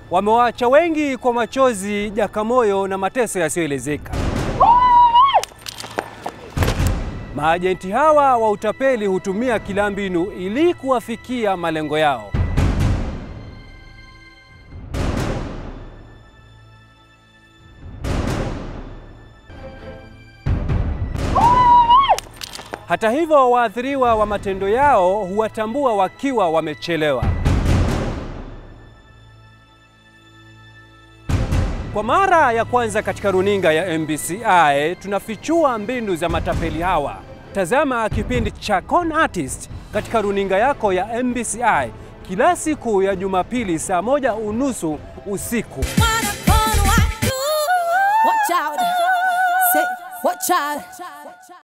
wamewaacha wengi kwa machozi, jakamoyo na mateso yasiyoelezeka. Maajenti hawa wa utapeli hutumia kila mbinu ili kuwafikia malengo yao. Hata hivyo, waathiriwa wa matendo yao huwatambua wakiwa wamechelewa. Kwa mara ya kwanza katika runinga ya MBCI tunafichua mbinu za matapeli hawa. Tazama kipindi cha Con Artist katika runinga yako ya MBCI kila siku ya Jumapili saa moja unusu usiku. Watch out. Say, watch out.